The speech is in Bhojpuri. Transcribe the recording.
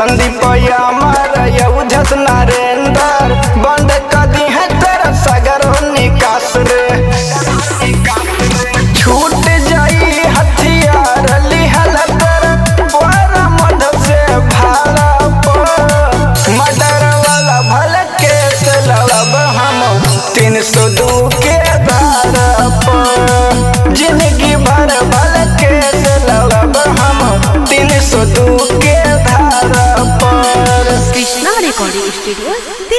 संदीप अमर युद्धस नरेंद्र बंद कदी है तेरा सगर निकास रे छूट जाई हथियार लिहल कर पर मध से भाला पर मर्डर वाला भल केस लड़ब हम तीन सौ दू के धारा पर जिंदगी भर भल केस लड़ब हम तीन सौ दू के धारा पर কৃষ্ণা রেকর্ডিং স্টুডিও